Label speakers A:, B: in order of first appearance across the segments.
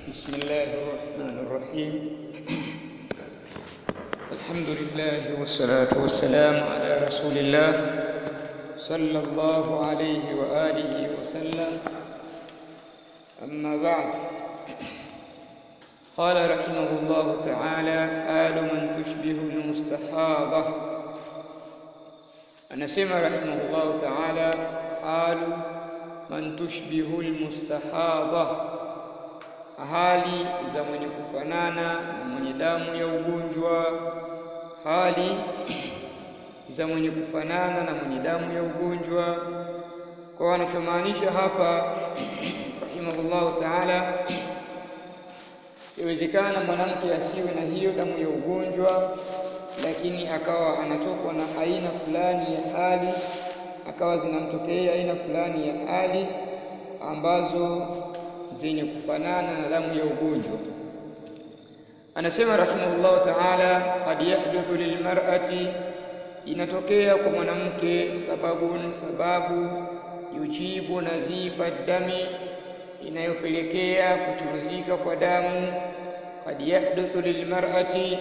A: بسم الله الرحمن الرحيم الحمد لله والصلاة والسلام على رسول الله صلى الله عليه وآله وسلم أما بعد قال رحمه الله تعالى حال من تشبه المستحاضة anasema rahimahullahu ta'ala halu man tushbihu almustahadha hali za mwenye kufanana na mwenye damu ya ugonjwa hali za mwenye kufanana na mwenye damu ya ugonjwa kwa anachomaanisha hapa rahimahullahu ta'ala iwezekana mwanamke asiwe na hiyo damu ya ugonjwa lakini akawa anatokwa na aina fulani ya hali akawa zinamtokea aina fulani ya hali ambazo zenye kufanana na damu ya ugonjwa anasema rahimahullah ta'ala qad yahduthu lilmar'ati inatokea kwa mwanamke sababun sababu yujibu nazifa dami inayopelekea kuchuruzika kwa damu qad yahduthu lilmar'ati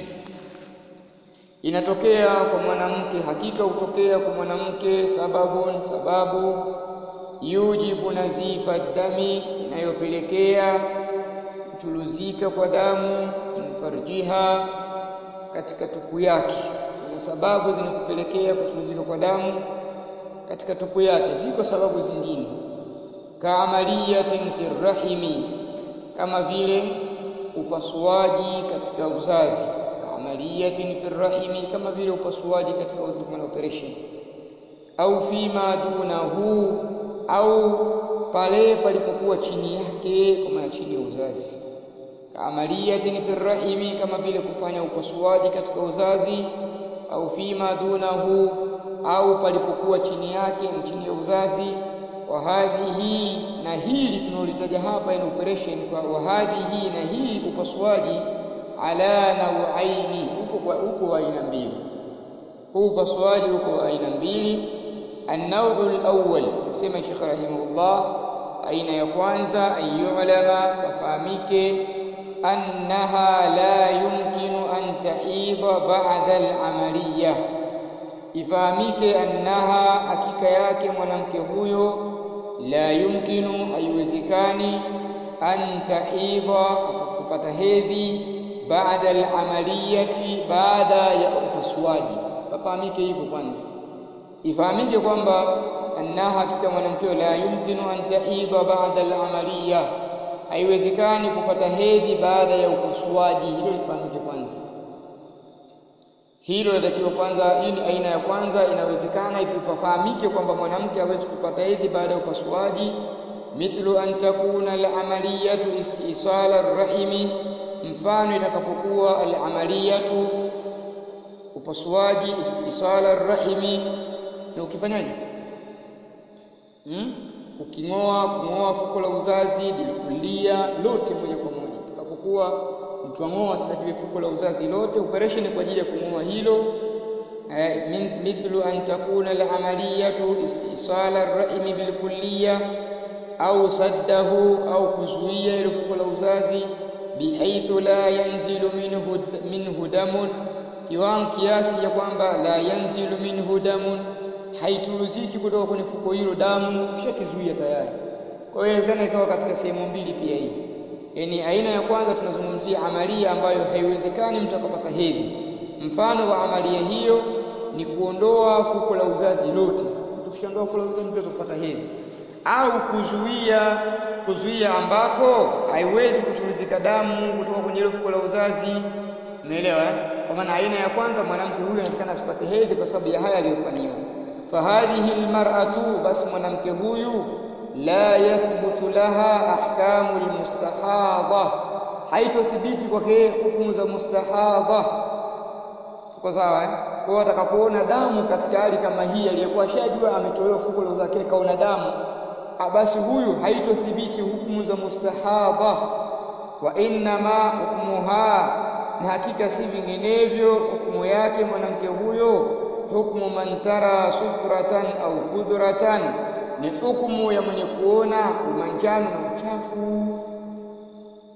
A: inatokea kwa mwanamke hakika hutokea kwa mwanamke sababun sababu yujibu nazifa dami inayopelekea kuchuluzika kwa damu farjiha katika tupu yake kuna sababu zinakupelekea kuchuluzika kwa damu katika tupu yake ziko sababu zingine kaamaliyatin fi rahimi kama vile upasuaji katika uzazi amaliyatin fi rahimi kama vile upasuaji katika uzazi kwa operation au fima dunahu au pale palipokuwa chini yake kwa maana chini ya uzazi amaliyatin fi rahimi kama vile kufanya upasuaji katika uzazi au fima dunahu au palipokuwa chini yake ni chini ya uzazi wa hadhihi na hili tunaulizaja hapa ni operation wa hadhihi na hii upasuaji ala nauaini huko huko wa aina mbili huu upasuaji huko wa aina mbili an-naw'u al-awwal nasema Sheikh rahimahullah aina ya kwanza ayulama kafahamike annaha la yumkinu an tahidha ba'da al-amaliyah ifahamike annaha hakika yake mwanamke huyo la yumkinu haiwezekani an tahidha atakupata hedhi baada al-amaliyati baada ya upasuaji pafahamike hivyo kwanza ifahamike kwamba annaha hakika mwanamke la yumkinu an tahidha baada al-amaliya haiwezekani kupata hedhi baada ya upasuaji hilo lifahamike kwanza hilo linatakiwa kwanza hii ni aina ya kwanza inawezekana ifahamike kwamba mwanamke hawezi kupata hedhi baada ya upasuaji mithlu an takuna al-amaliyatu istisala ar-rahimi mfano itakapokuwa al-amaliyatu upasuaji istisala ar-rahimi na ukifanyaje hmm? uking'oa kung'oa fuko la uzazi bilikulia lote moja kwa moja itakapokuwa mtu ang'oa sasa kile fuko la uzazi lote operation kwa ajili ya kung'oa hilo eh, mithlu an takuna al-amaliyatu istisala ar-rahimi bilkulliya au saddahu au kuzuia ile fuko la uzazi bihaithu la yanzilu minhu minhu damun kiwango kiasi ya kwamba la yanzilu minhu damun haituruziki kutoka kwenye fuko hilo damu kishakizuia tayari kwa hiyo inawezekana ikawa katika sehemu mbili pia hii yaani aina ya kwanza tunazungumzia amalia ambayo haiwezekani mtu akapata hedhi mfano wa amalia hiyo ni kuondoa fuko la uzazi lote tukishaondoa fuko la uzazi mtu atapata hedhi au kuzuia kuzuia ambako haiwezi kuchuruzika damu kutoka kwenye ile fuko la uzazi umeelewa eh? kwa maana aina ya kwanza mwanamke huyu anawezekana asipate hedhi kwa sababu ya haya aliyofanyiwa fahadhihi almar'atu basi mwanamke huyu la yathbutu laha ahkamu almustahadha haitothibiti kwake hukumu za mustahadha tuko sawa eh kwa atakapoona damu katika hali kama hii aliyekuwa shajua ametolewa fuko la uzazi kaona damu basi huyu haitothibiti hukumu za mustahadha wa inna ma hukmuha na hakika si vinginevyo hukumu yake mwanamke huyo hukmu man tara sufratan au kudratan ni hukumu ya mwenye kuona umanjano na uchafu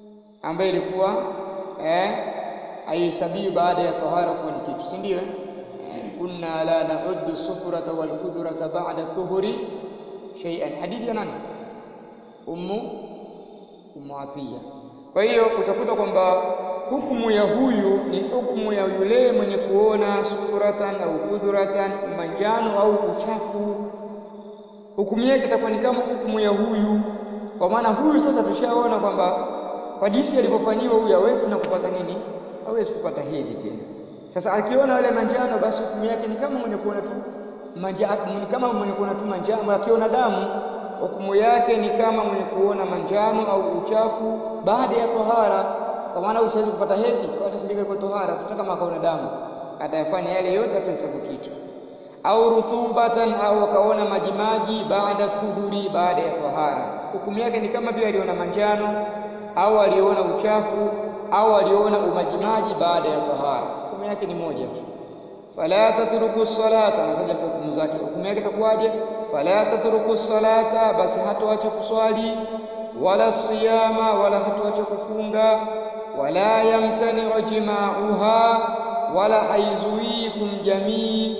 A: ambayo ilikuwa eh, haihesabiwi baada ya tahara kuwa ni kitu, si ndio? Eh, kunna la nauddu sufrata wal kudhrata ba'da tuhuri shay'an. Hadithi ya nani? Ummu Ummu Atiya. Kwa hiyo utakuta kwamba hukumu ya huyu ni hukumu ya yule mwenye kuona sufuratan au kudhuratan, manjano au uchafu. Hukumu yake itakuwa ni kama hukumu ya huyu, kwa maana huyu sasa tushaona kwamba kwa jinsi alivyofanyiwa huyu hawezi na kupata nini, hawezi kupata hedhi tena. Sasa akiona yale manjano, basi hukumu yake ni kama mwenye kuona tu manja, ni kama mwenye kuona tu manjano. Akiona damu, hukumu yake ni kama mwenye kuona manjano au uchafu baada ya tohara, kwa maana huyu siwezi kupata hedhi, kwa atasilika kwa tohara, tuta kama akaona damu, atayafanya yale yote, atohesabu kitu au rutubatan au akaona majimaji baada tuhuri, baada ya tohara, hukumu yake ni kama vile aliona manjano au aliona uchafu au aliona umajimaji baada ya tohara, hukumu yake ni moja tu. Fala tatruku salata, anataja hukumu zake. Hukumu yake itakuwaje? Fala tatruku salata, basi hatoacha kuswali, wala siyama, wala hatoacha kufunga, wala yamtani'u jima'uha, wala haizuii kumjamii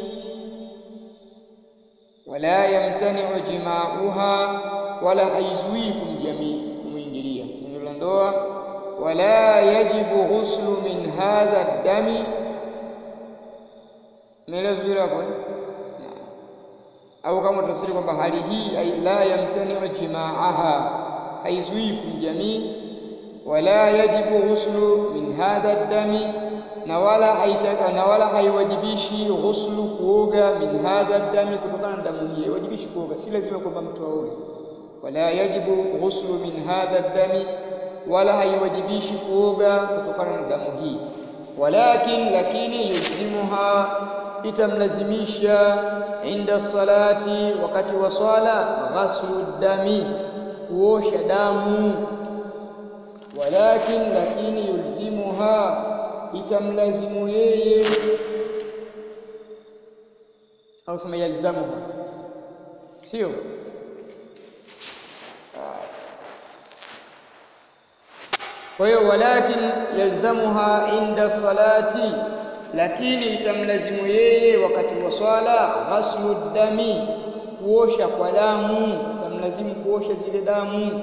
A: wala yamtani'u jima'uha, wala haizuii kumjamii kumwingilia tendo la ndoa. Wala yajibu ghuslu min hadha dami. Umeelewa vizuri hapo eh? Au kama tafsiri kwamba hali hii ay la yamtani'u jima'aha, haizuii kumjamii. Wala yajibu ghuslu min hadha dami na wala haitaka na wala haiwajibishi ghuslu kuoga min hadha dami, kutokana na damu hii haiwajibishi kuoga, si lazima kwamba mtu aoge. Wala yajibu ghuslu min hadha dami, wala haiwajibishi kuoga kutokana na damu hii. Walakin, lakini yulzimuha, itamlazimisha inda salati, wakati wa swala, ghaslu dami, kuosha damu. Walakin, lakini yulzimuha itamlazimu yeye au sema yalzamuha, sio? Kwa hiyo walakin yalzamuha inda salati, lakini itamlazimu yeye wakati wa swala, ghaslu dami, kuosha kwa damu, itamlazimu kuosha zile damu.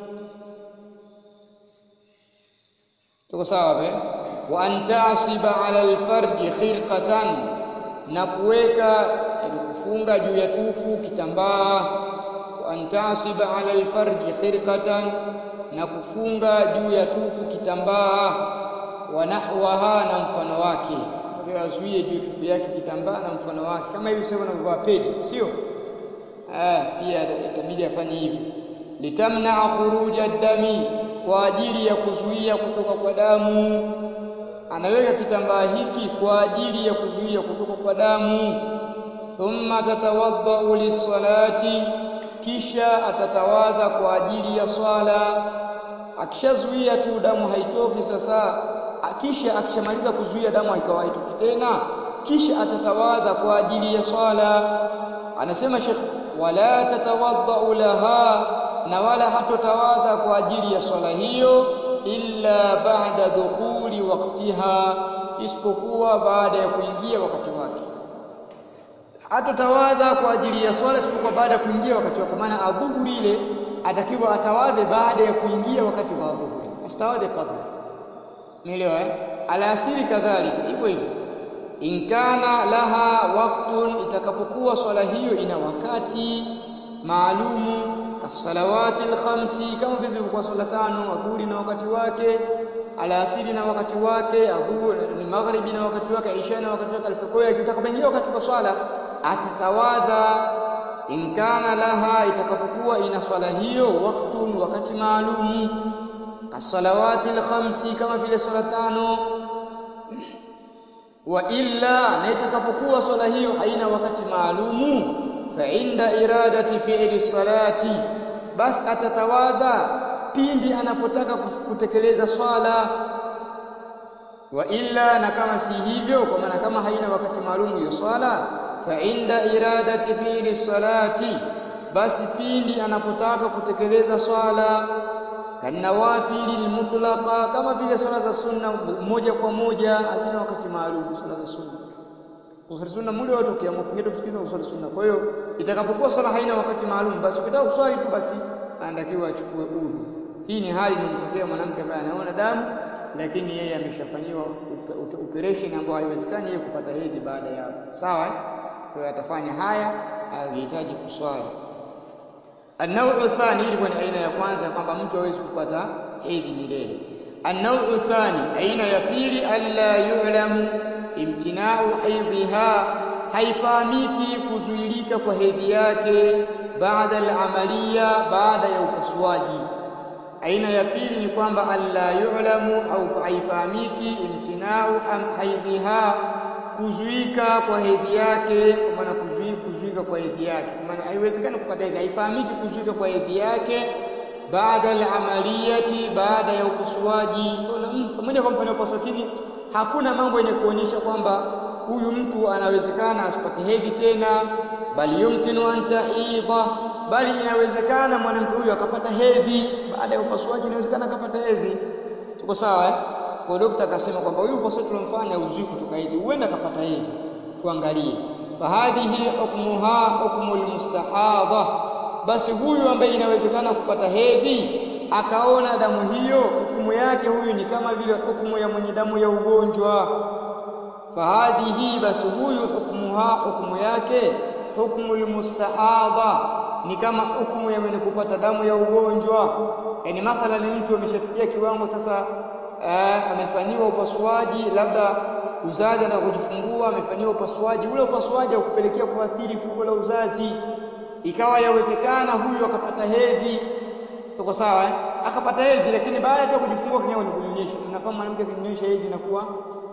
A: Tuko sawa be? wa an ta'siba ala alfarji khirqatan, na kuweka kufunga juu ya tupu kitambaa. Wa an ta'siba ala alfarji khirqatan, na kufunga juu ya tupu kitambaa. Wa nahwaha, na mfano wake, mpaka azuie juu tupu yake kitambaa na mfano wake, kama hivi sasa unavyovaa pedi, sio? Ah, pia itabidi afanye hivyo, litamnaa khuruja dami, kwa ajili ya kuzuia kutoka kwa damu anaweka kitambaa hiki kwa ajili ya kuzuia kutoka kwa damu. Thumma tatawaddau lisalati, kisha atatawadha kwa ajili ya swala. Akishazuia tu damu haitoki, sasa kisha akishamaliza kuzuia damu haikawa haitoki tena, kisha atatawadha kwa ajili ya swala. Anasema Sheikh, wala tatawaddau laha, na wala hatotawadha kwa ajili ya swala hiyo illa ba'da dukhuli waqtiha, isipokuwa baada ya kuingia wakati wake. Hatotawadha kwa ajili ya swala isipokuwa baada ya kuingia wakati wake, maana adhuhuri ile atakiwa atawadhe baada ya kuingia wakati wa adhuhuri, asitawadhe kabla. Umeelewa eh? Alasiri kadhalika hivyo hivyo. In kana laha waqtun, itakapokuwa swala hiyo ina wakati maalumu As-salawati al-khamsi, kama vile zilivyokuwa swala tano, adhuhuri na wakati wake, alasiri na wakati wake, adhuhuri maghribi na wakati wake, isha na wakati wake, alfajiri. Itakapoingia wakati wa swala atatawadha. In kana laha, itakapokuwa ina swala hiyo waktun, wakati maalumu. As-salawati al-khamsi, kama vile swala tano. Wa illa, na itakapokuwa swala hiyo haina wakati maalumu fa inda iradati fi'li salati, basi atatawadha pindi anapotaka kutekeleza swala. Wa illa, na kama si hivyo, kwa maana kama haina wakati maalum hiyo swala, fa inda iradati fi'li salati, basi pindi anapotaka kutekeleza swala, kanawafili almutlaqa kama vile swala za sunna moja kwa moja hazina wakati maalum swala za sunna kuswali sunna muda wote ukiamua pengine msikiti kuswali sunna kwa hiyo itakapokuwa swala haina wakati maalum basi ukitaka kuswali tu basi anatakiwa achukue udhu hii ni hali inamtokea mwanamke ambaye anaona damu lakini yeye ameshafanyiwa operation ambayo haiwezekani yeye kupata hedhi baada ya hapo sawa kwa hiyo atafanya haya akihitaji kuswali An-naw'u thani ilikuwa ni aina ya kwanza kwamba mtu hawezi kupata hedhi milele. An-naw'u thani aina ya pili alla yu'lamu imtina'u haidhiha haifahamiki kuzuilika kwa hedhi yake baada al-amaliya baada ya upasuaji. Aina ya pili ni kwamba alla yu'lamu au haifahamiki imtina'u haidhiha kuzuika kwa hedhi yake kwa maana kuzuika kuzuika kwa hedhi yake kwa maana haiwezekani kupata hedhi haifahamiki kuzuika kwa hedhi yake baada al-amaliyati baada ya upasuaji tunaona pamoja kwa mfano upasuaji lakini hakuna mambo yenye kuonyesha kwamba huyu mtu anawezekana asipate hedhi tena bali yumkinu an tahidha bali inawezekana mwanamke huyu akapata hedhi baada ya upasuaji inawezekana akapata hedhi tuko sawa eh kwa dokta akasema kwamba huyu upasuaji tulomfanya uzui kutoka hedhi huenda akapata hedhi tuangalie fahadhihi hukmuha hukmul mustahadha basi huyu ambaye inawezekana kupata hedhi akaona damu hiyo hukumu yake huyu ni kama vile hukumu ya mwenye damu ya ugonjwa fahadhihi basi huyu hukmuha hukumu yake hukmul mustahadha ni kama hukumu ya mwenye kupata damu ya ugonjwa yani mathalan mtu ameshafikia kiwango sasa uh, amefanyiwa upasuaji labda uzazi anataka kujifungua amefanyiwa upasuaji ule upasuaji haukupelekea kuathiri fuko la uzazi ikawa yawezekana huyu akapata hedhi tuko sawa eh? akapata hedhi lakini baada ya kujifungua kwenye kwenye kunyonyesha mnafahamu mwanamke akinyonyesha hedhi inakuwa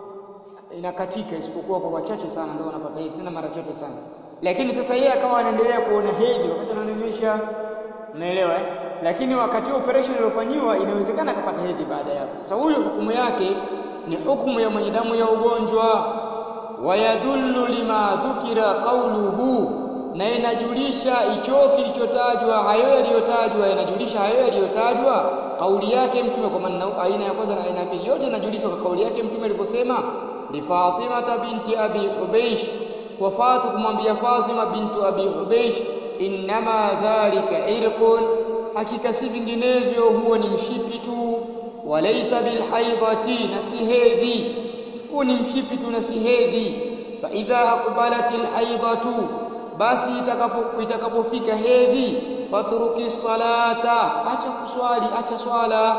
A: inakatika isipokuwa kwa wachache sana ndio wanapata hedhi tena mara chache sana lakini sasa yeye akawa anaendelea kuona hedhi wakati ananyonyesha unaelewa eh lakini wakati wa operation iliyofanyiwa inawezekana akapata hedhi baada ya hapo sasa huyu hukumu yake ni hukumu ya mwenye damu ya ugonjwa wayadullu lima dhukira qawluhu na inajulisha hicho kilichotajwa hayo yaliyotajwa yanajulisha hayo yaliyotajwa kauli yake mtume kwa maana aina ya kwanza na aina ya pili yote inajulishwa kwa kauli yake mtume aliposema li Fatima binti Abi Hubeish kwa Fatu kumwambia Fatima bintu Abi Hubeish innama dhalika irqun hakika si vinginevyo huo ni mshipi tu walaysa bilhaidhati na si hedhi huo ni mshipi tu na si hedhi fa idha aqbalatil haidhatu basi itakapo itakapofika hedhi fatruki salata acha kuswali acha swala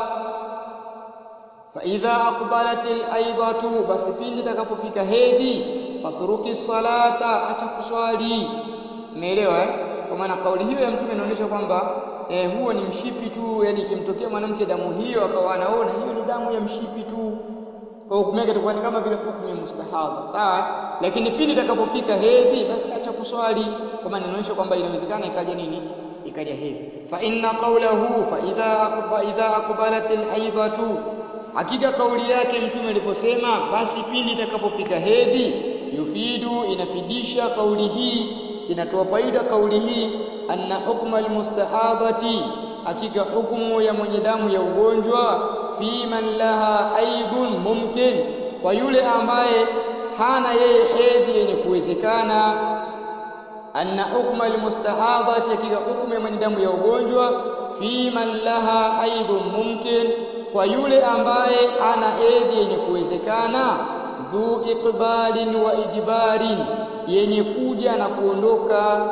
A: fa idha aqbalatil haidhatu basi pindi itakapofika hedhi fatruki salata acha kuswali umeelewa eh kwa maana kauli hiyo ya mtume inaonyesha kwamba eh, huo ni mshipi tu yani ikimtokea mwanamke damu hiyo akawa anaona hiyo ni damu ya mshipi tu kwa hukumu yake itakuwa ni kama vile hukumu ya mustahadha sawa lakini pindi itakapofika hedhi basi acha kuswali kwa maana inaonyesha kwamba inawezekana ikaja nini ikaja hedhi fa inna qawlahu fa idha aqba idha aqbalatil haidatu hakika kauli yake mtume aliposema basi pindi itakapofika hedhi yufidu inafidisha kauli hii inatoa faida kauli hii anna hukma almustahadhati hakika hukumu ya mwenye damu ya ugonjwa fi man laha haidhun mumkin kwa yule ambaye hana yeye hedhi yenye kuwezekana anna hukma almustahadhati hakika hukumu ya mwenye damu ya ugonjwa fi man laha haidhun mumkin kwa yule ambaye hana hedhi yenye kuwezekana dhu iqbalin wa idbarin yenye kuja na kuondoka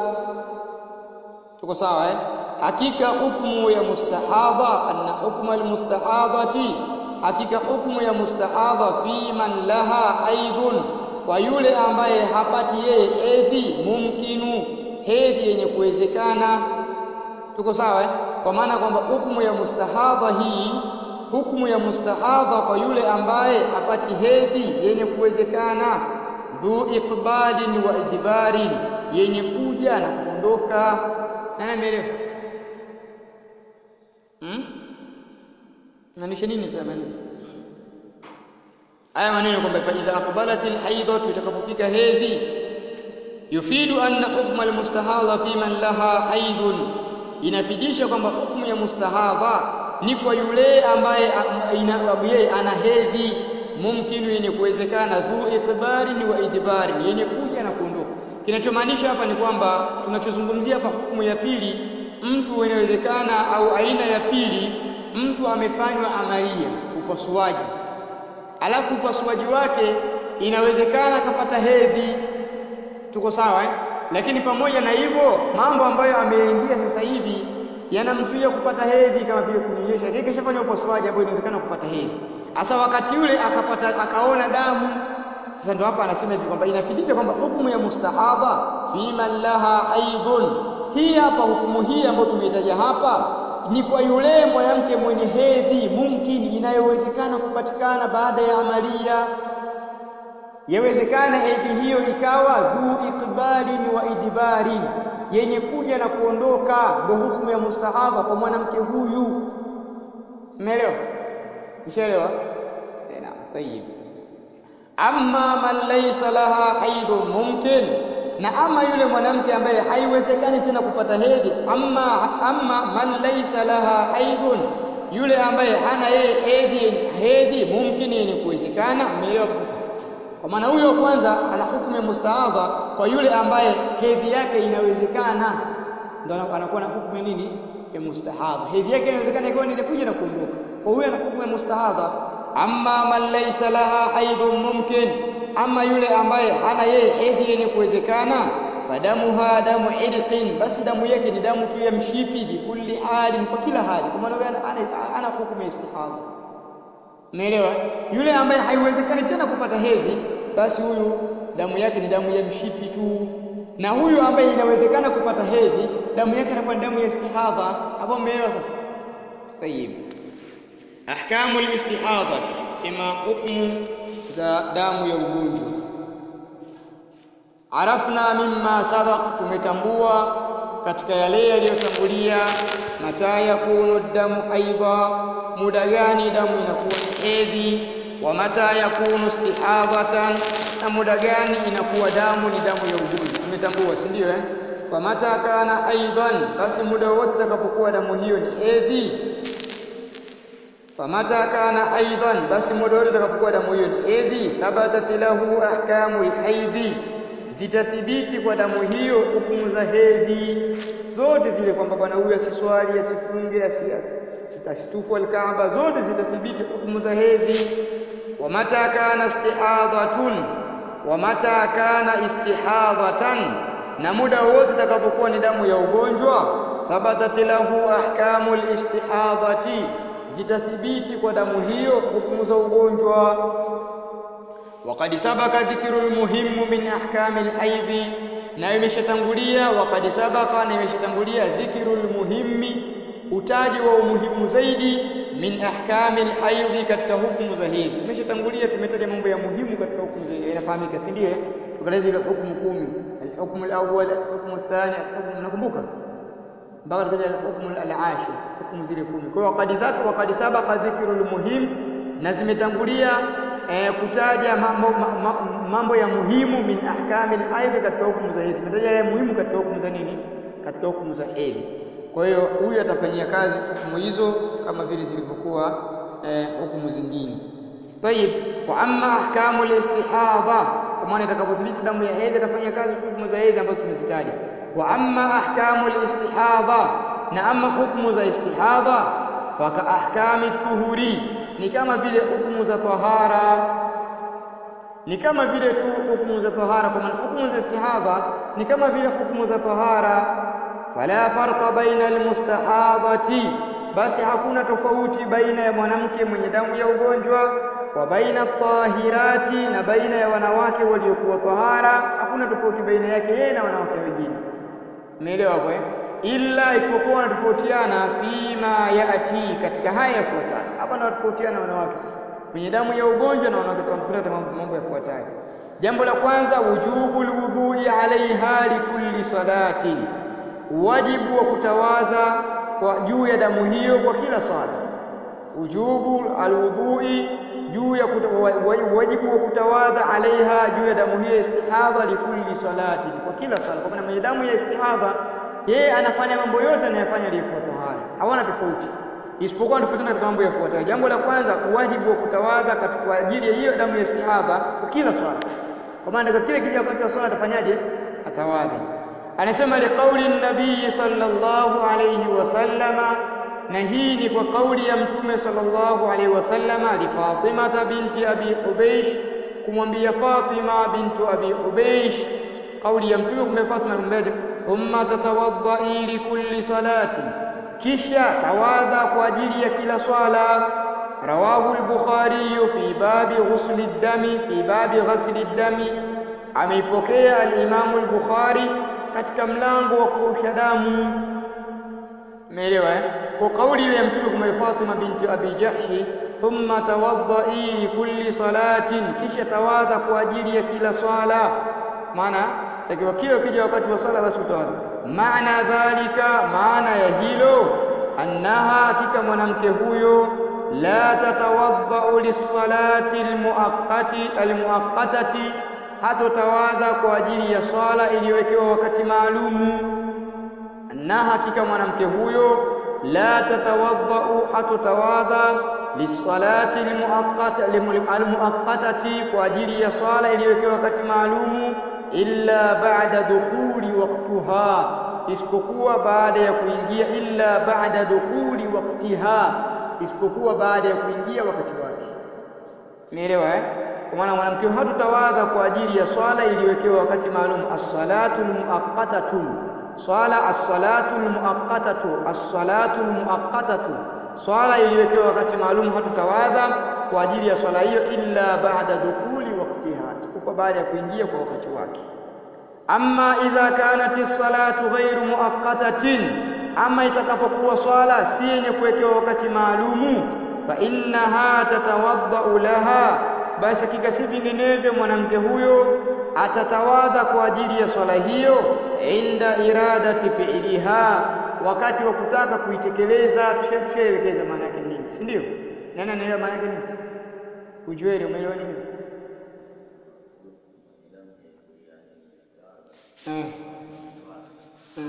A: tuko sawa eh hakika hukumu ya mustahadha anna hukma almustahadhati hakika hukumu ya mustahadha fi man laha haidhun kwa yule ambaye hapati yeye hedhi mumkinu hedhi yenye kuwezekana tuko sawa eh kwa maana kwamba hukumu ya mustahadha hii hukumu ya mustahadha kwa yule ambaye hapati hedhi yenye kuwezekana dhu iqbalin wa idbarin yenye kuja na kuondoka nani ameelewa hmm? maanisha nini sasa maneno haya maneno kwamba fa idha aqbalatil haidatu itakapofika hedhi yufidu anna hukma almustahadha fi man laha haidhun inafidisha kwamba hukumu ya mustahadha ni kwa yule ambaye yeye ana hedhi mumkinu yenye kuwezekana dhu ikbarin wa idbarin yenye kuja na kuondoka kinachomaanisha hapa ni kwamba tunachozungumzia hapa hukumu ya pili mtu inawezekana au aina ya pili mtu amefanywa amalia upasuaji alafu upasuaji wake inawezekana akapata hedhi tuko sawa eh? lakini pamoja na hivyo mambo ambayo ameingia sasa hivi yanamzuia kupata hedhi kama vile kunyonyesha lakini kishafanya upasuaji ambayo inawezekana kupata hedhi hasa wakati yule akapata akaona damu sasa ndio hapa anasema hivi kwamba inafidisha kwamba hukumu ya mustahadha fi man laha haidhun hii hapa hukumu hii ambayo tumeitaja hapa ni kwa yule mwanamke mwenye hedhi mumkin inayowezekana kupatikana baada ya amalia yawezekana hedhi hiyo ikawa dhu ikbalin wa idbarin yenye kuja na kuondoka ndio hukumu ya mustahadha kwa mwanamke huyu umeelewa Ushaelewa? Eh, naam, tayyib. Amma man laysa laha haidhun mumkin, na ama yule mwanamke ambaye haiwezekani tena kupata hedhi, amma amma man laysa laha haidhun, yule ambaye hana yeye hedhi hedhi mumkin yenye kuwezekana. Umeelewa sasa? Kwa maana huyo kwanza ana hukumu ya mustahadha kwa yule ambaye hedhi yake inawezekana, ndio anakuwa na hukumu ya nini? Ya mustahadha. Hedhi yake inawezekana ikawa ni inakuja na kuondoka kwa huyo ana hukumu ya mustahadha amma man laysa laha haidhun mumkin ama yule ambaye hana yeye hedhi yenye kuwezekana fadamuha damu irqin basi damu yake ni damu tu ya mshipi bikulli halin kwa kila hali kwa maana ana, ana, ana hukumu ya istihadha umeelewa yule ambaye haiwezekani tena kupata hedhi basi huyu damu yake ni damu ya mshipi tu na huyu ambaye inawezekana kupata hedhi damu yake inakuwa ni damu ya istihadha hapo umeelewa sasa طيب ahkamu al-istihadha sema hukumu za damu ya ugonjwa arafna mimma sabaq tumetambua katika yale yaliyotangulia mata yakunu damu haidha muda gani damu inakuwa ni hedhi wa mata yakunu istihadhatan na muda gani inakuwa damu ni damu ya ugonjwa tumetambua si ndio eh famata kana haidhan basi muda wote itakapokuwa damu hiyo ni hedhi famata kana haidhan basi muda wote itakapokuwa damu hiyo ni hedhi thabatat lahu ahkamul haidhi zitathibiti kwa damu hiyo hukumu za hedhi zote zile kwamba bwana huyu asiswali asifunge asitufu alkaaba zote zitathibiti hukumu za hedhi wa mata kana istihadhatun wa mata kana istihadhatan na muda wote itakapokuwa ni damu ya ugonjwa thabatat lahu ahkamul istihadhati zitathibiti kwa damu hiyo hukumu za ugonjwa وقد سبق ذكر المهم من احكام الحيض na imeshatangulia waqad sabaqa na imeshatangulia dhikru almuhimmi utaji wa umuhimu zaidi min ahkami alhaidhi katika hukumu za hedhi imeshatangulia tumetaja mambo ya muhimu katika hukumu za hedhi inafahamika si ndiyo tukaleza ile hukumu kumi alhukmu alawwal alhukmu athani alhukmu nakumbuka mpaka tukaja alhukmu alashir hukumu zile kumi kwa hiyo waqad dhaka waqad sabaqa dhikru almuhim na zimetangulia eh, kutaja mambo, ma, mambo ya muhimu min ahkami alhaidhi katika hukumu za hedhi. Tumetaja yale muhimu katika hukumu za nini? Katika hukumu za hedhi. Kwa hiyo huyu atafanyia kazi hukumu hizo kama vile zilivyokuwa eh, hukumu zingine. Tayib, wa amma ahkamu alistihadha, kwa maana itakapothibiti damu ya hedhi atafanyia kazi hukumu za hedhi ambazo tumezitaja. Wa amma ahkamu alistihadha, na ama hukumu za istihadha faka ahkami tuhuri ni kama vile hukumu za tahara ni kama vile tu hukumu za tahara kwa maana hukumu za istihadha ni kama vile hukumu za tahara fala farqa baina almustahadhati basi hakuna tofauti baina ya mwanamke mwenye damu ya ugonjwa wa baina tahirati na baina ya wanawake waliokuwa tahara hakuna tofauti baina yake yeye na wanawake wengine umeelewa hapo eh illa isipokuwa wanatofautiana fima yati katika haya yafuatayo hapa ndio wanatofautiana wanawake sasa mwenye damu ya ugonjwa na wanawake wanatofautiana mambo, mambo yafuatayo jambo la kwanza wujubu alwudhu'i alaiha likulli salatin wajibu wa kutawadha kwa juu ya damu hiyo kwa kila swala wujubu alwudhu'i juu ya wajibu wa kutawadha alaiha juu ya damu hiyo istihadha likulli salatin kwa kila swala kwa maana mwenye damu ya istihadha yeye anafanya mambo yote anayofanya aliyekuwa tahara hawana tofauti isipokuwa tufuatana katika mambo yafuatayo. Jambo la kwanza, uwajibu wa kutawadha kwa ajili ya hiyo damu ya istihadha kwa kila swala, kwa maana katika kile kile wakati wa swala atafanyaje? Atawadha. Anasema liqauli nabii sallallahu alayhi wasallama, na hii ni kwa kauli ya Mtume sallallahu alayhi wasallama li Fatimata binti Abi Hubeish, kumwambia Fatima bintu Abi Hubeish, kauli ya Mtume kumwambia Fatima kumwambia thumma tatawaddai likulli salatin kisha tawadha kwa ajili ya kila swala. Rawahu al-Bukhari fi babi ghusli dami fi babi ghasli dami, ameipokea al-Imamu al-Bukhari katika mlango wa kuosha damu. Umeelewa eh? Kwa kauli ile ya Mtume kwa Fatima binti Abi Jahshi, thumma tawaddai likulli salatin, kisha tawadha kwa ajili ya kila swala. Maana takiwa kila ukija wakati wa swala basi utawadha maana dhalika, maana ya hilo, annaha, hakika mwanamke huyo, la tatawaddau lissalati almuaqqati almuaqqatati, hatotawadha kwa ajili ya swala iliyowekewa wakati maalumu. Annaha, hakika mwanamke huyo, la tatawaddau, hatotawadha lissalati almuaqqatati, kwa ajili ya swala iliyowekewa wakati maalumu illa ba'da dukhuli waqtiha, isipokuwa baada ya kuingia. Illa ba'da dukhuli waqtiha, isipokuwa baada ya kuingia wakati wake. Umeelewa eh? Kwa maana mwanamke hatutawadha kwa ajili ya swala iliyowekewa wakati maalum. As-salatu al-muaqqatatu, swala as-salatu al-muaqqatatu, as-salatu al-muaqqatatu, swala iliyowekewa wakati maalum hatutawadha kwa ajili ya swala hiyo, illa ba'da dukhuli waqtiha, isipokuwa baada ya kuingia kwa wakati wake. Amma idha kanat as-salatu ghairu muaqqatatin, ama itakapokuwa swala si yenye kuwekewa wakati maalumu, fa innaha tatawaddau laha, basi hakika si vinginevyo mwanamke huyo atatawadha kwa ajili ya swala hiyo, inda iradati fi'liha, wakati wa kutaka kuitekeleza. Tushaelekeza maana yake nini, si ndio? Nani anaelewa maana yake nini? Ujueli, umeelewa nini? Eh. Eh.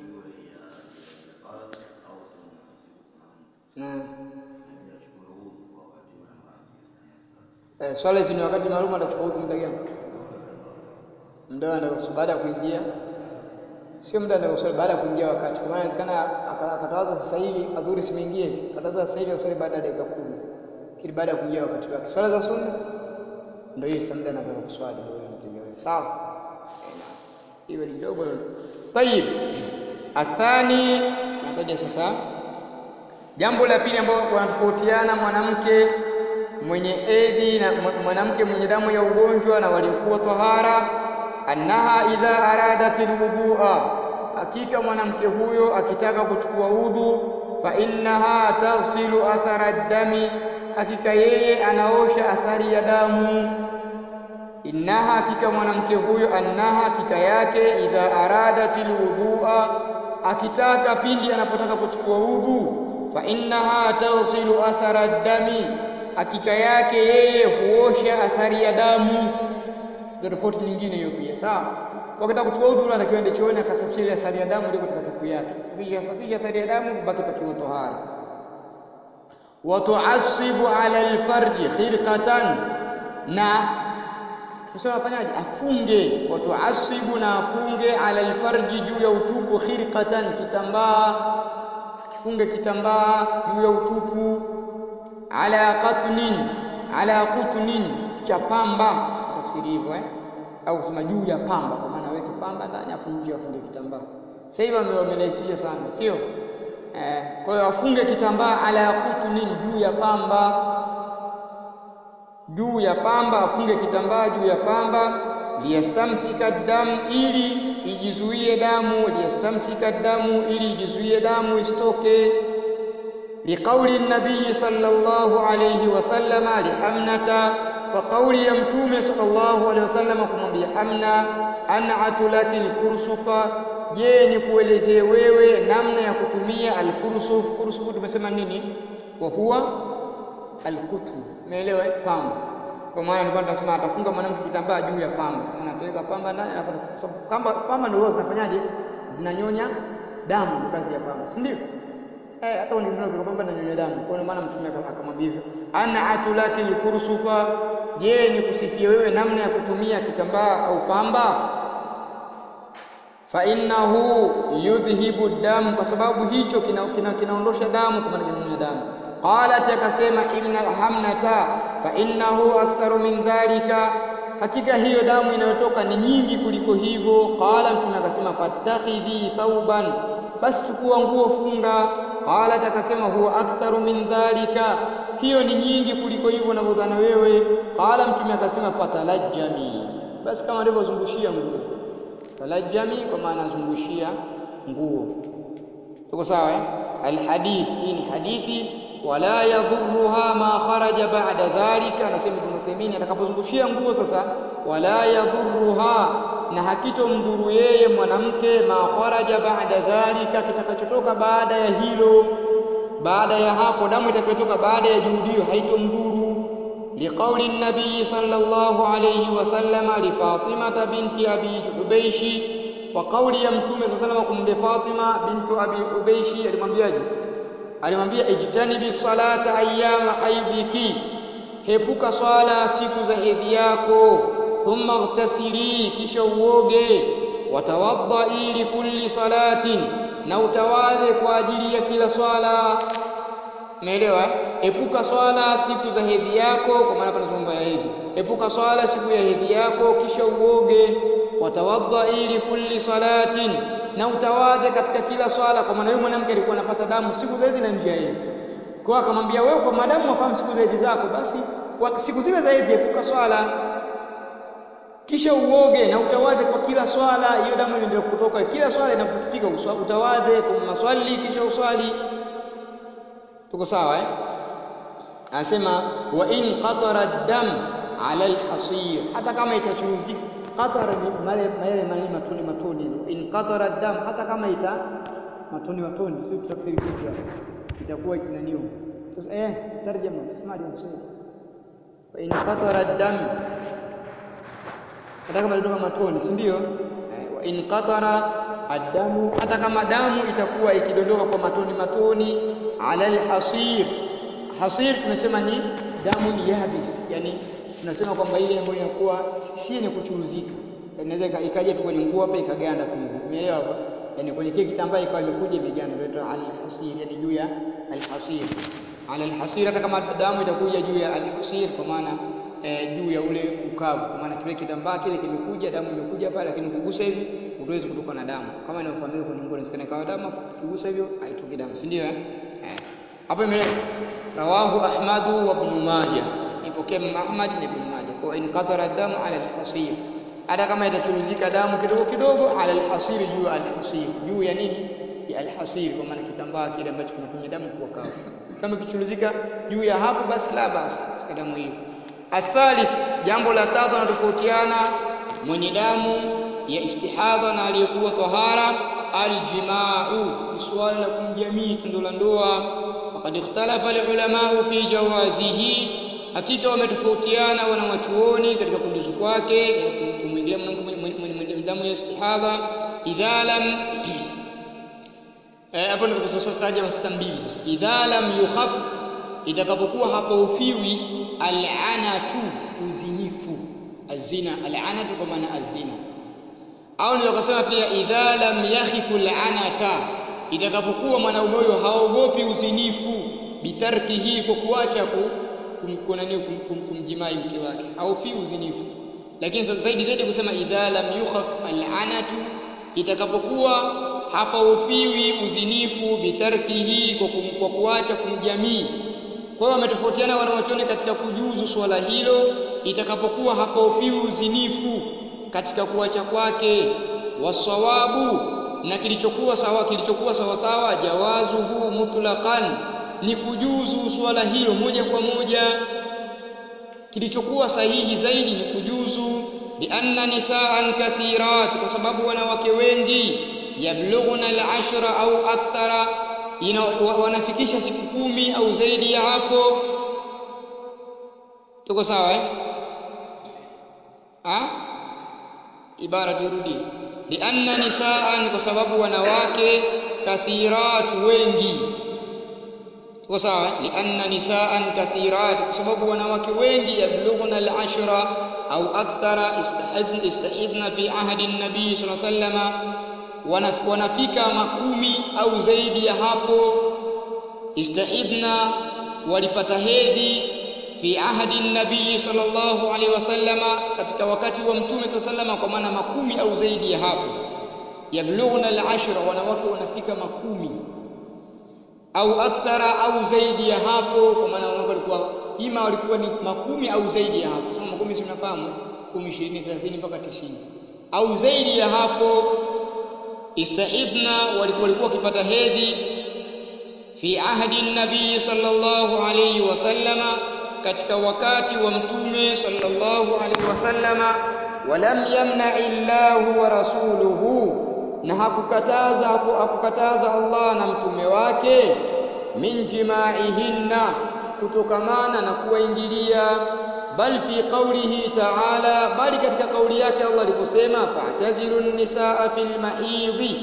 A: Eh. Eh, swala hizi ni wakati maalum atachukua udhu muda gani? Muda ndio baada ya kuingia. Sio muda ndio swala baada ya kuingia wakati. Kwa maana inawezekana akatawadha sasa hivi adhuhuri simeingie. Akatawadha sasa hivi aswali baada ya dakika kumi. Kile baada ya kuingia wakati wake. Swala za sunna ndio hiyo sasa muda anataka kuswali ndio mteja wewe. Sawa? Eh, na hiyo ni dogo. Tayib. Athani nataja sasa jambo la pili ambalo wanatofautiana mwanamke mwenye hedhi na mwanamke mwenye damu ya ugonjwa na waliokuwa tahara, annaha idha aradatil wudhu'a, hakika mwanamke huyo akitaka kuchukua udhu, fa innaha taghsilu athara dami, hakika yeye anaosha athari ya damu. Innaha, hakika mwanamke huyo, annaha, hakika yake, idha aradatil wudhu'a, akitaka pindi anapotaka kuchukua udhu, fa innaha taghsilu athara dami hakika yake yeye huosha athari ya damu. Ndio tofauti nyingine hiyo pia, sawa. Wakati kuchukua udhu anatakiwa ende chooni akasafisha ile athari ya damu ile katika tupu yake, safisha safisha athari ya damu, kubaki pakiwa tohara. Wa tu'assibu ala alfarji khirqatan, na tusema afanyaje? Afunge. Wa tu'assibu, na afunge ala alfarji, juu ya utupu, khirqatan, kitambaa, akifunge kitambaa juu ya utupu ala qatnin ala qutnin cha pamba, tafsiri hivyo eh, au kusema juu ya pamba, kwa maana aweke pamba ndani afu nje afunge kitambaa. Sasa hivi wamerahisisha sana, sio eh? Kwa hiyo afunge kitambaa ala qutnin, juu ya pamba, juu ya pamba, afunge kitambaa juu ya pamba, liyastamsika damu, ili ijizuie damu, liyastamsika damu, ili ijizuie damu isitoke liqauli nabii sallallahu alayhi wasallama lihamnata, kwa kauli ya mtume sallallahu alayhi wasallama kumwambia Hamna, an'atu laki alkursufa, je, ni kuelezee wewe namna ya kutumia alkursuf. Kursuf tumesema nini? wa huwa alqutn, umeelewa? Pamba. Kwa maana nilikuwa tunasema atafunga mwanamke kitambaa juu ya pamba, maana ataweka pamba ndani, pamba pamba ndio zinafanyaje? Zinanyonya damu, kazi ya pamba, si ndio? eh, hata kwenye kitendo kikapamba na nyonya damu. Kwa maana mtume akamwambia hivyo, ana atulaki alkursufa, je, nikusifie wewe namna ya kutumia kitambaa au pamba? fa innahu yudhhibu dam, kwa sababu hicho kinaondosha kina, kina damu, kwa maana kinanyonya damu. Qalat, akasema ibna Hamnata, fa innahu aktharu min dhalika, hakika hiyo damu inayotoka ni nyingi kuliko hivyo. Qala, mtume akasema fattakhidhi thauban, basi chukua nguo funga. Qalat, akasema huwa aktharu min dhalika, hiyo ni nyingi kuliko hivyo unavyodhana wewe. Qala, mtume akasema fatalajjami, basi kama alivyozungushia nguo talajjami kwa maana zungushia nguo. Tuko sawa eh? Alhadith, hii ni hadithi. Wala yadhurruha ma kharaja ba'da dhalika, anasema Ibn Uthaymeen atakapozungushia nguo sasa, wala yadhurruha, na hakitomdhuru yeye mwanamke, ma kharaja ba'da dhalika, kitakachotoka baada ya hilo, baada ya hapo, damu itakayotoka baada ya juhudi hiyo haitomdhuru liqauli nabii sallallahu alayhi wasallama lifatimata binti abi hubeishi, kwa kauli ya mtume saa salama kumwambia Fatima bintu abi hubeishi, alimwambiaje? Alimwambia ijtanibi salata ayyama haidhiki, hepuka swala siku za hedhi yako. Thumma ightasili, kisha uoge. Watawaddai likulli salatin, na utawadhe kwa ajili ya kila swala. Umeelewa? Epuka swala siku za hedhi yako, kwa maana hapa nazungumza ya hedhi. Epuka swala siku ya hedhi yako, kisha uoge. Watawadhai li kulli salatin, na utawadhe katika kila swala, kwa maana yule mwanamke alikuwa anapata damu siku za hedhi na nje ya hedhi. Kwa akamwambia wewe, kwa maadamu wafahamu siku za hedhi zako, basi siku zile za hedhi epuka swala, kisha uoge na utawadhe kwa kila swala. Hiyo damu inaendelea kutoka kila swala inapofika, utawadhe thumma swali, kisha uswali. Tuko sawa eh? Anasema wa in qatara dam ala alhasir, hata kama itachuruzika. Qatara ni male male male matoni matoni. In qatara dam, hata kama ita matoni matoni, sio tutafsiri vipi hapo, itakuwa ikinaniwa eh, tarjama semaje mswahili? Wa in qatara dam, hata kama ilitoka matoni, si ndio? Eh, wa in qatara adamu, hata kama damu itakuwa ikidondoka kwa matoni matoni ala alhasir. Hasir tumesema ni damu ni yabis, yani tunasema kwamba ile ambayo inakuwa si yenye kuchuruzika, inaweza ikaja tu kwenye nguo hapa ikaganda tu hivi, umeelewa hapa? Yani kwenye kile kitambaa ikawa imekuja imeganda, ndio inaitwa alhasir, yani juu ya alhasir. Ala alhasir, hata kama damu itakuja juu ya alhasir, kwa maana eh, juu ya ule ukavu, kwa maana kile kitambaa kile kimekuja, damu imekuja pale, lakini ukigusa hivi utaweza kutoka na damu, kama inavyofahamika kwenye nguo, inawezekana ikawa damu, ukigusa hivyo haitoki damu, si ndio? Eh, hapo imeleka rawahu Ahmadu wa Ibn Majah, ipokea Imam Ahmad na Ibn Majah. Kwa in qadara damu ala alhasir, hata kama itachuruzika damu kidogo kidogo, ala alhasir, juu ya alhasir, juu ya nini? Ya alhasir, kwa maana kitambaa kile ambacho kinafanya damu kuwa kavu. Kama kichuruzika juu ya hapo, basi la basi katika damu hiyo. Athalith, jambo la tatu natofautiana mwenye damu ya istihadha na aliyekuwa tahara, aljimau, ni suala la kumjamii tendo la ndoa Faqad ikhtalafa alulamau fi jawazihi, hakika wametofautiana wanawachuoni katika kujuzu kwake, kumwingilia mwanamke mwenye damu ya istihadha. Idha lam hapo naweza kusataja sasa mbili sasa. Idha lam yukhaf, itakapokuwa hapaufiwi al'anatu, uzinifu, azina, al'anatu kwa maana azina, au naweza kusema pia idha lam yakhifu al'anata itakapokuwa mwanaume huyo haogopi uzinifu, bitarkihi, kwa kuacha kumjimai kum, kum, mke wake, haofii uzinifu. Lakini zaidi zaidi kusema idha lam yukhaf al'anatu, itakapokuwa hapahofiwi uzinifu, bitarkihi, kwa, kum, kwa kuacha kumjamii. Kwa hiyo wametofautiana wanawachuoni katika kujuzu swala hilo, itakapokuwa hapahofiwi uzinifu katika kuacha kwake. Wasawabu na kilichokuwa sawa kilichokuwa sawa sawa, jawazuhu mutlaqan, ni kujuzu swala hilo moja kwa moja. Kilichokuwa sahihi zaidi ni kujuzu, lianna nisaan kathirat, kwa sababu wanawake wengi, yablughuna al-ashra au akthara, wanafikisha siku kumi au zaidi ya hapo. Tuko sawa eh? Ha? Ibara turudi lianna nisaan, kwa sababu wanawake kathirat, wengi kwa sawa lianna nisaan kathirat kwa sababu wanawake wengi yablughna al-ashra au akthara istahidna istahidna fi ahdi an-nabii sallallahu alayhi wasallam wanafika makumi au zaidi ya hapo istahidna walipata hedhi fi ahdi nabii sallallahu alaihi wasallama katika wakati wa mtume sallallahu kwa maana makumi au zaidi ya hapo yablughna al-ashra wanawake wanafika makumi au akthara au zaidi ya hapo kwa maana wanawake walikuwa ima walikuwa ni makumi au zaidi ya hapo sema makumi si mnafahamu 10 20 30 mpaka 90 au zaidi ya hapo istahidna walikuwa walikuwa wakipata hedhi fi ahdi nabii sallallahu alayhi wasallama katika wakati wa mtume sallallahu alayhi wasallama walam yamna illahu wa rasuluhu na hakukataza hakukataza Allah na mtume wake min jimaihinna kutokamana na kuwaingilia bal fi qawlihi ta'ala bali katika kauli yake Allah aliposema fa'tazilu nisaa fil mahidhi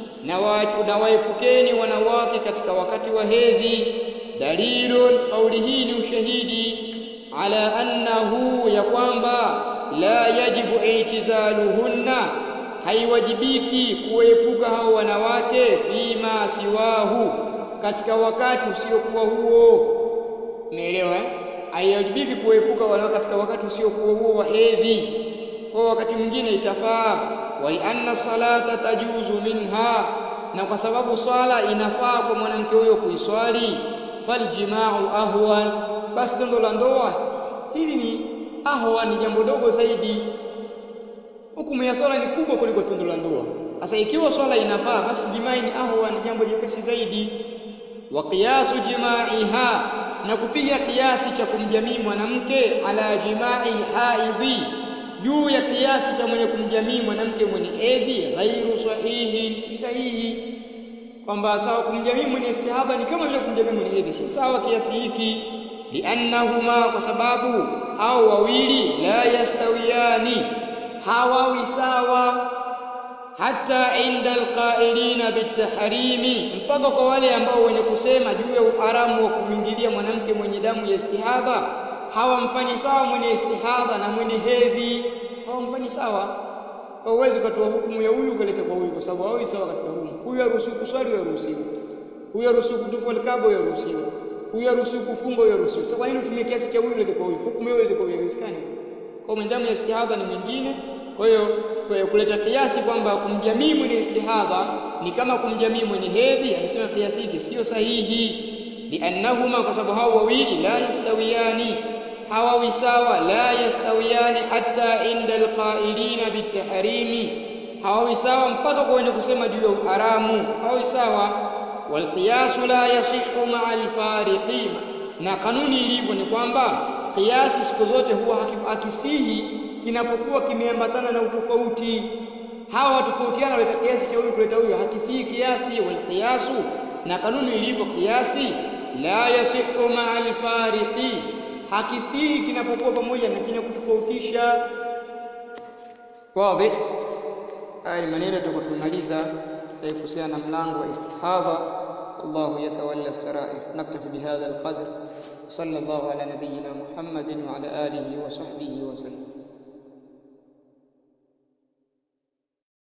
A: na waepukeni wanawake katika wakati wa hedhi dalilun kauli hii ni ushahidi ala annahu ya kwamba la yajibu i'tizaluhunna haiwajibiki kuepuka hao wanawake fima siwahu katika wakati usiokuwa huo umeelewa eh haiwajibiki kuepuka wanawake katika wakati usiokuwa huo wa hedhi kwa wakati mwingine itafaa wa anna salata tajuzu minha na kwa sababu swala inafaa kwa mwanamke huyo kuiswali faljimau ahwan basi tendo la ndoa hili ni ahwan ni jambo dogo zaidi hukumu ya swala ni kubwa kuliko tendo la ndoa sasa ikiwa swala inafaa basi jimai ni ahwan ni jambo jepesi zaidi wa qiyasu jimaiha na kupiga kiasi cha kumjamii mwanamke ala jimai haidhi juu ya kiasi cha mwenye kumjamii mwanamke mwenye hedhi ghairu sahihi si sahihi kwamba sawa kumjamii mwenye istihadha ni kama vile kumjamii mwenye hedhi si sawa kiasi hiki liannahuma kwa sababu hao wawili la yastawiyani hawawi sawa hata inda alqailina bitahrimi mpaka kwa wale ambao wenye kusema juu ya uharamu wa kumwingilia mwanamke mwenye damu ya istihadha hawamfanyi sawa mwenye istihadha na mwenye hedhi hawamfanyi sawa hauwezi ukatoa hukumu ya huyu ukaleta kwa huyu kwa sababu hawi sawa katika hukumu huyu haruhusiwi kuswali huyu haruhusiwi huyu haruhusiwi kutufu alkaba huyu haruhusiwi huyu haruhusiwi kufunga huyu haruhusiwi sasa kwa nini utumie kiasi cha huyu ulete kwa huyu hukumu hiyo ilete kwa huyu haiwezekani kwa mwenye damu ya istihadha ni mwingine kwa hiyo kuleta kiasi kwamba kumjamii mwenye istihadha ni kama kumjamii mwenye hedhi anasema kiasi hiki sio sahihi liannahuma kwa sababu hao wawili la yastawiyani hawawi sawa la yastawiyani hatta inda alqailina bitahrimi hawawi sawa mpaka kwa wenye kusema juu ya uharamu hawawi sawa walqiyasu la yasihu maa alfariqi na kanuni ilivyo ni kwamba kiasi siku zote huwa hakisihi kinapokuwa kimeambatana na utofauti hawa watofautiana waleta kiasi cha huyu kuleta huyu hakisihi kiasi walqiyasu na kanuni ilivyo kiasi la yasihu maa alfariqi hakisihi kinapokuwa pamoja na chenye kutofautisha wazi haya ni maneno tutakayomaliza kuhusiana na mlango wa istihadha الله يتولى السرائر نكتفي بهذا القدر صلى الله على نبينا محمد وعلى آله وصحبه وسلم